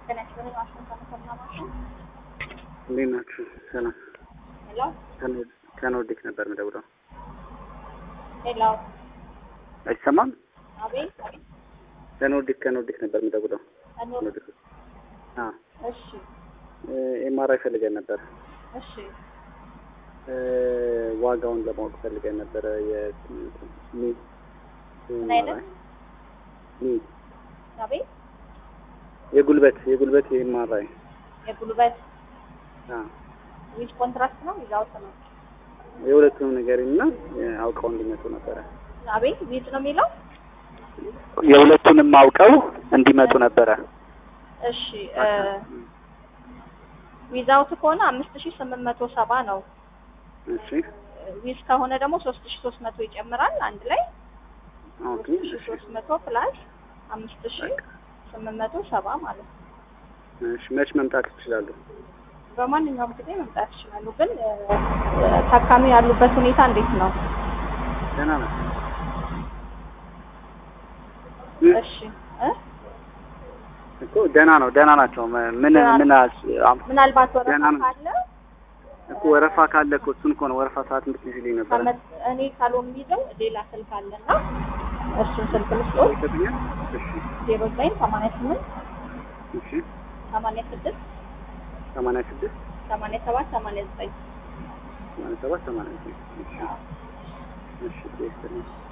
ጤና ይስጥልኝ። ዋሽንግተን ከማማሽን እንዴት ናችሁ? ሰላም። ሄሎ ከኖርዲክ ነበር የምደውለው። ሄሎ፣ አይሰማም? አቤት። ከኖርዲክ ከኖርዲክ ነበር የምደውለው። እኔ ኖርዲክ። አዎ እሺ፣ ኤምአርአይ ፈልገን ነበር። እሺ፣ እ ዋጋውን ለማወቅ ፈልገን ነበረ። የሚ ምን አይነት? ሚ አቤት። የጉልበት የጉልበት የኤምአርአይ የጉልበት አዎ ዊዝ ኮንትራክት ነው ዊዛውት ነው? የሁለቱንም ነገር እና አውቀው እንዲመጡ ነበረ። አቤት። ዊዝ ነው የሚለው? የሁለቱንም አውቀው እንዲመጡ ነበረ። እሺ፣ ዊዛውት ከሆነ አምስት ሺህ ስምንት መቶ ሰባ ነው። እሺ ዊዝ ከሆነ ደግሞ ሶስት ሺህ ሶስት መቶ ይጨምራል አንድ ላይ ኦኬ ሶስት ሺህ ሶስት መቶ ፕላስ አምስት ሺህ ስምንት መቶ ሰባ ማለት ነው። እሺ መች መምጣት ይችላሉ? በማንኛውም ጊዜ መምጣት ይችላሉ። ግን እ፣ ታካሚ ያሉበት ሁኔታ እንዴት ነው? ደህና ነው። እሺ እ? እኮ ደህና ነው፣ ደህና ናቸው። ምን ምን ደህና ምን አስ- አም- ምናልባት ወረፋ ደህና ነው። ካለ እኮ ወረፋ ካለ እኮ እሱን እኮ ነው ወረፋ ሰዓት እንድትይዝልኝ ነበረ። ከመ- እኔ ካልሆን የሚይዘው ሌላ ስልክ አለና እሱን ስልክ ልስጦት ይሰጡኛል? እሺ ዜሮ ዘጠኝ ሰማንያ ስምንት እሺ ሰማንያ ስድስት ሰማንያ ስድስት ሰማንያ ሰባት ሰማንያ ዘጠኝ ሰማንያ ሰባት ሰማንያ ዘጠኝ እሺ እሺ ይስጥልኝ።